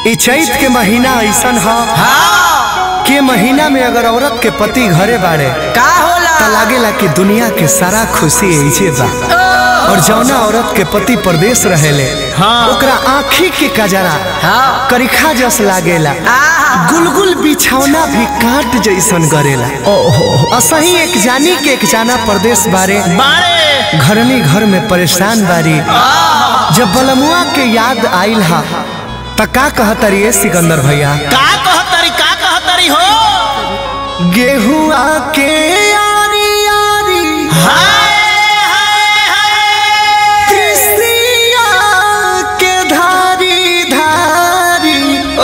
ई चैत के महीना ऐसन ह हाँ के महीना में अगर औरत के पति घरे बाड़े का होला त लागेला कि दुनिया के सारा खुशी ऐसे बा और जौना औरत के पति परदेश रहेले हाँ। ओकरा आँखी के कजरा हाँ करिखा जस लागेला आहा। गुलगुल बिछौना भी काट जैसन गरेला असही एक जानी के एक जाना परदेश बारे बारे घरनी घर में परेशान बारी जब बलमुआ के याद आइल हा त का कहतरी ए सिकंदर भैया का कहतरी का कहतरी हो गेहुआ के यारी यारी हाय हाय हाय कृष्णिया के धारी धारी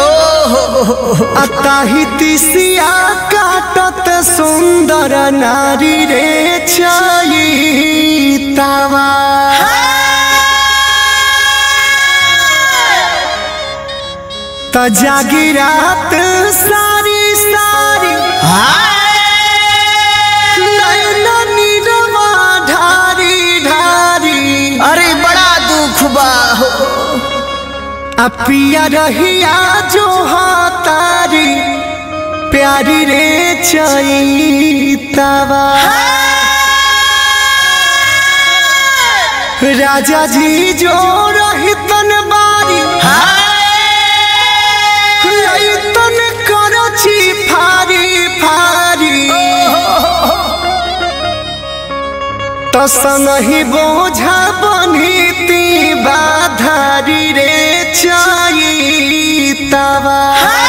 अताही तिसिया काटत सुंदर नारी रे छई तावा त जागी रात सारी सारी नैना नीरवा ढारी ढारी अरे बड़ा दुख बा हो आ पिया रहिया जो तारी प्यारी रे चैतावा राजा जी जो रहितन बारी रहितन करची फारी फारी तो संगही बोझा बनिती बाधारी रे चैतावा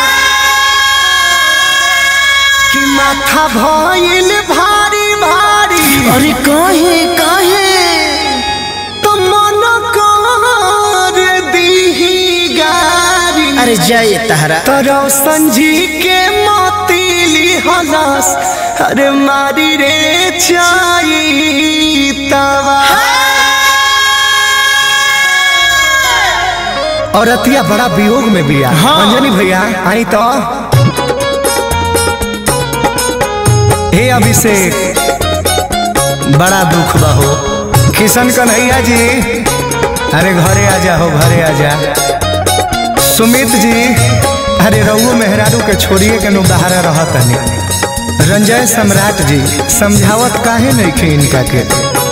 कि माथा भइल भारी भारी अरे काहे काहे तो मन कर दीही गारी अरे जय तहरा तो रोशन जी के मोतीली हलस अरे मारी रे चैतावा और अतिया बड़ा वियोग में बिया हाँ। अंजनी भैया आई तो हे अभिषेक बड़ा दुख बा हो किशन कन्हैया जी अरे घरे आ जा हो घरे आ जा सुमित जी अरे रघु मेहरारू के छोड़िए के नु बाहर रहत नहीं रंजय सम्राट जी समझावत काहे नहीं खे इनका के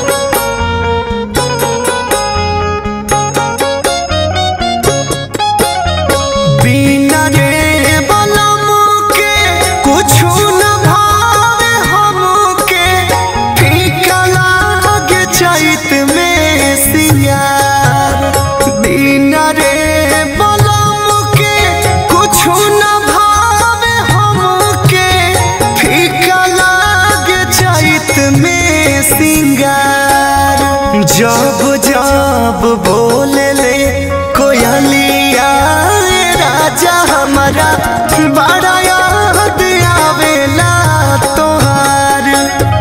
बिना रे बलम के कुछु न भावे हमके फीका लागे चैत में सियार बिना रे बलम के कुछु न भावे हमके फीका लागे चैत में सिंगार जब जब बोले ले कोयलिया राजा हमारा बड़ा याद आवेला तोहार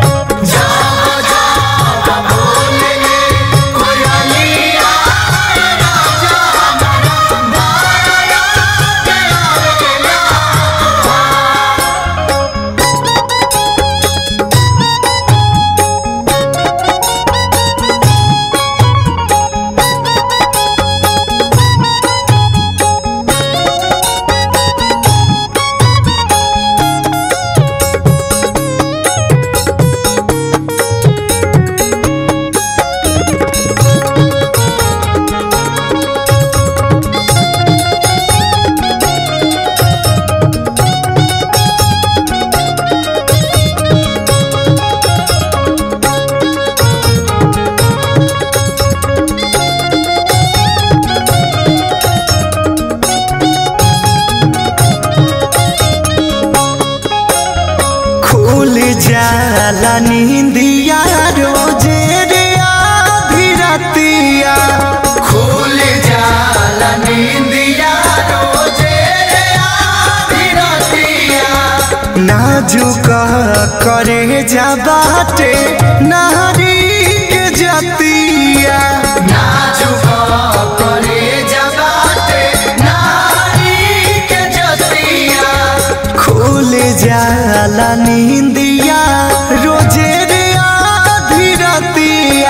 खुल जाला नींदिया रोजे रे आधी रतिया खुल जाला नींदिया रोजे रे आधी रतिया नाजुक करे जा बाटे नारी के जतिया नाजुक करे जा बाटे नारी के जतिया खुल जाला नींदिया रोजे रे आधी रतिया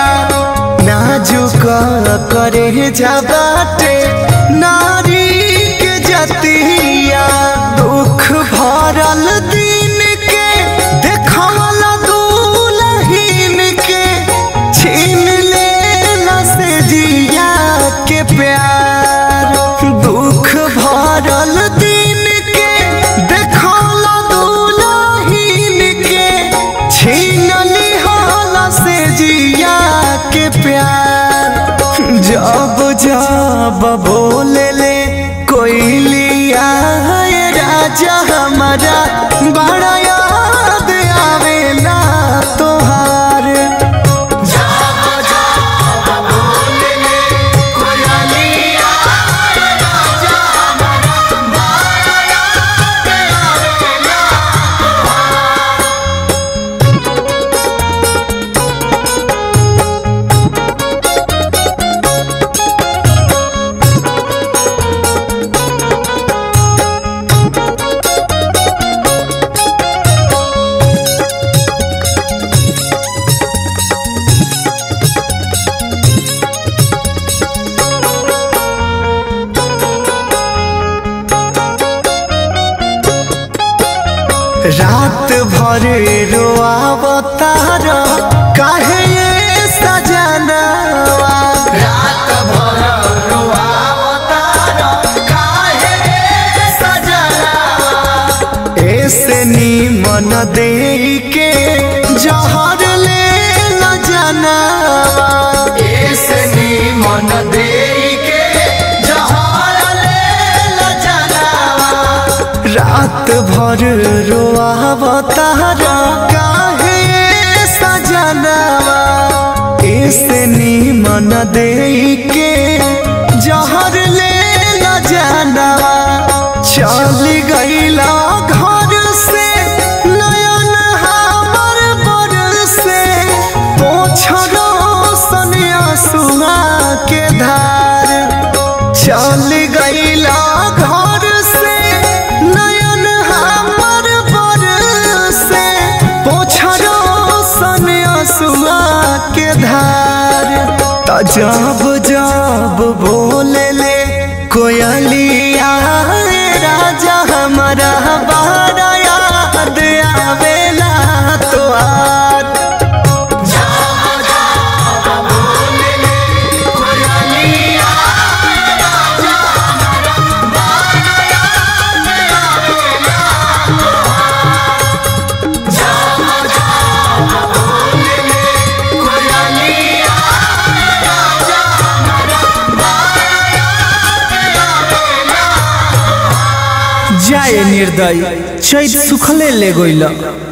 नाजुक करे जा बाटे नारी के जतिया दुख भरल दिन के देखवला दुलहीन के छीन लेला से जिया के प्यार दुख भरल दिन के देखवला दुलहीन के छीन लिहाला से जिया के प्यार जब जब बोले ले कोई लिया है राजा हमारा बड़ा याद आवेला तोहार जब जब बोले ले कोई लिया है राजा हमारा बड़ा याद आवेला रात भर रोआवतार काहे ये सजनवा रात भर रोआवतार काहे ये सजनवा ऐसे नीमन दे के जहर ले ल जनवा ऐसे नीमन दे के जहर ले ल जनवा रात भर रोआवतारा काहे सजनवा ऐसे नीमन दे के जहर ले ल जानवा चल गईला घर से नयन हमर बर से पोछरो सनिया सुहा के धार चल गईला घर से नयन हमर बर से पोछरो सनिया सुहा के धार त जब जब बोले ले कोयलिया राजा हमारा बारा याद आवेला तोहार जब जब बोले ले कोयलिया राजा हमारा बारा याद आवेला जब जब बोले ले कोयलिया राजा हमारा बारा याद आवेला जाए निर्दय चैत सुखले ले गइल